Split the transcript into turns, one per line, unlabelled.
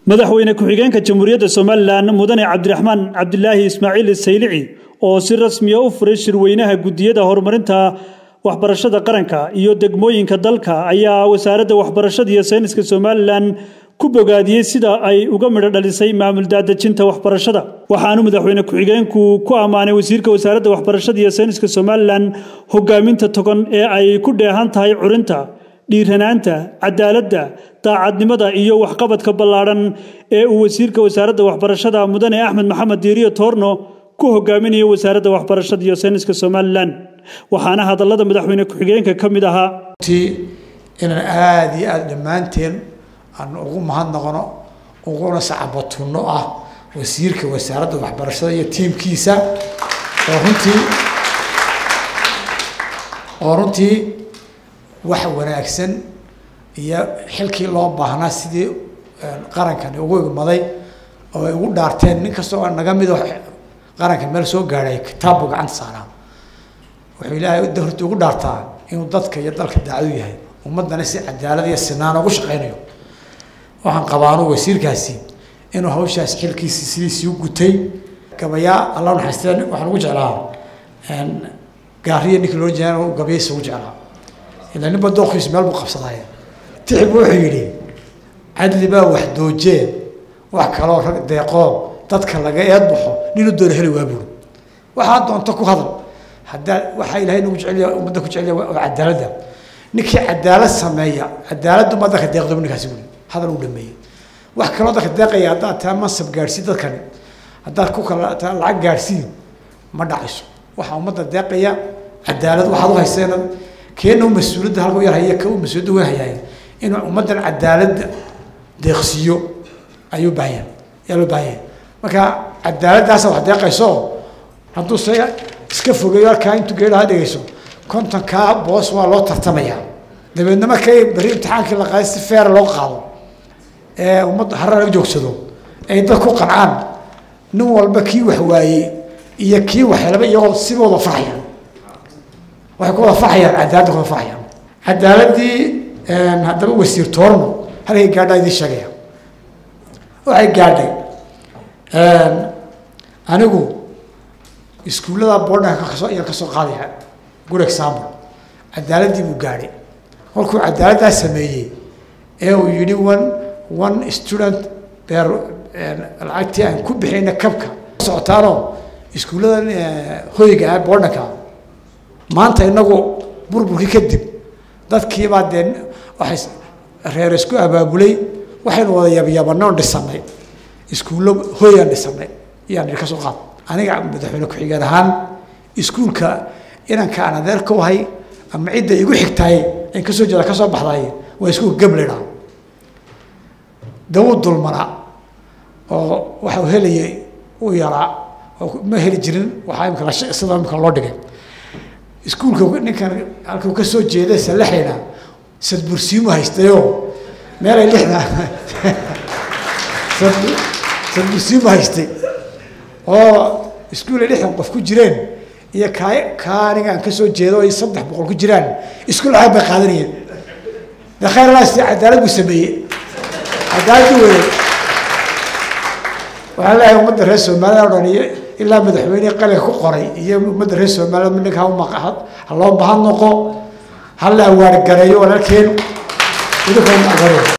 madaxweyne ku-xigeenka jamhuuriyadda somalilan mudane cabdiraxmaan cabdilaahi ismaaciil saylici oo si rasmiya u furay shirweynaha guddiyada horumarinta waxbarashada qaranka iyo degmooyinka dalka ayaa wasaaradda waxbarashada iyo sayniska somalilan ku bogaadiyey sida ay uga midho dhalisay maamul daadejinta waxbarashada waxaanu madaxweyne ku-xigeenku ku ammaanay wasiirka wasaaradda waxbarashada iyo sayniska somalilan hogaaminta togan ee ay ku dheehan tahay curinta dhiiranaanta cadaaladda daacadnimada iyo waxqabadka ballaadhan ee uu wasiirka wasaaradda waxbarashada mudane axmed maxamed diiriyo toorno ku hogaaminaya wasaaradda waxbarashada iyo sayniska somalilan waxaana hadallada madaxweyne ku-xigeenka ka mid ahaa
inaan aada iyo aada dhammaanteen aan ugu mahadnaqno uguna sacabatunno ah wasiirka wasaaradda waxbarashada iyo tiimkiisa oo runtii oo runtii wax wanaagsan iyo xilkii loo baahnaa sidii qarankani ugu igmaday oo ay ugu dhaarteen nin kastoo naga mido qaranka meel soo gaadhay kitaabbu gacanta saaraa wuxuu ilaahay hortii ugu dhaartaa inuu dadka iyo dalka daacadu yahay ummaddana si cadaalad iyo sinaan ugu shaqaynayo waxaan qabaanu wasiirkaasi inuu hawshaas xilkiisi sidiisii u gutay gabayaa alla naxaysteen waxaan ugu jeclaa gaariya ninkii loo jeeda gabayaysa ugu jeclaa ilaa ninba dooqiisu meel buu qabsadaaye tixib wuxuu yidhi cadli baa wax doojee wax kaloo rag deeqoo dadka laga eed baxo ninuu doona heli waa buuri waxaa doonto ku hadal haddaa waxaa ilahay nagu jeceliya ummadda ku jeceliya waa cadaaladda ninkii cadaalad sameeya cadaaladdu ma dadka deeqdo ninkaasi buuri hadal uu dhameeyey wax kaloo dadka deeqaya haddaad taa mansab gaadhsii dadkani haddaad ku kala taa lacag gaadhsiin ma dhacayso waxaa ummadda deeqaya cadaalad waxaad u hayseen keena u mas-uuliyadda halka u yar haya ka u mas-uuliyadda weyn hayaay inuu ummaddan cadaaladda deeqsiiyo ayuu baahan ayaa loo baahan yahay marka cadaaladdaasa wax deeqayso hadduu se iska fogeeyo halkaa intuu geedhaha dhegeyso kontonkaa boos waa loo tartamayaa dabeedna markay berri imtixaankii la qaaday si feera loo qaado ee ummadda harra laga joogsado ay dad ku qancaan nin walba kii wax waayey iyo kii wax helaba iyagoo siba wada farxayaan waxay ku wada farxayaan cadaaladda ku wada farxayaan cadaaladdii haddaba wasiir toorno halkay gaadhaa idiin sheegaya waxay gaadhay anigu iskuullada boodhanka kasoo ayaan kasoo qaadaya good example cadaaladdii buu gaadhay kolkuu cadaaladdaa sameeyey ee uu yidhi one one student beer lacagtii aan ku bixiyna kabka socotaanoo iskuulladan hoyga ah boodhanka maanta inagu burburkii kadib dadkiibaa dee waxay reer isku abaabulay waxaynu wada yabyabanoon dhisanay iskuullo hoyaan dhisanay iyaan idhi ka soo qaad aniga madaxweyne ku-xigeen ahaan iskuulka inanka aan adeer ka wahay ama cidda igu xigtaay in kasoo jeeda kasoo baxday waa iskuulka gablidha dawuu dulmana oo waxa uu helayay u yaraa oo ma heli jirin waxaa imika sida imika loo dhigay iskuulka ninkan halkuu ka soo jeeday salaxayna sadbursiimu haystayoo meelay lixda sadbursiimu haystay oo iskuul ay lixdan qof ku jireen iyo kaa kaa aniga aan kasoo jeedo ay saddex boqol ku jiraan iskuul lacag bay qaadanayeen de khayr alaas cadaalad buu sameeyey cadaaladdu weeye waxaan leeyahay ummadda reer somaliland o dhan iyo ilaa madaxweynihii qalinka ku qoray iyo ummadda reer somaliland ninka ha loo mahad noqo ha la awaargareeyo walaalkeen idinkoona agareeyo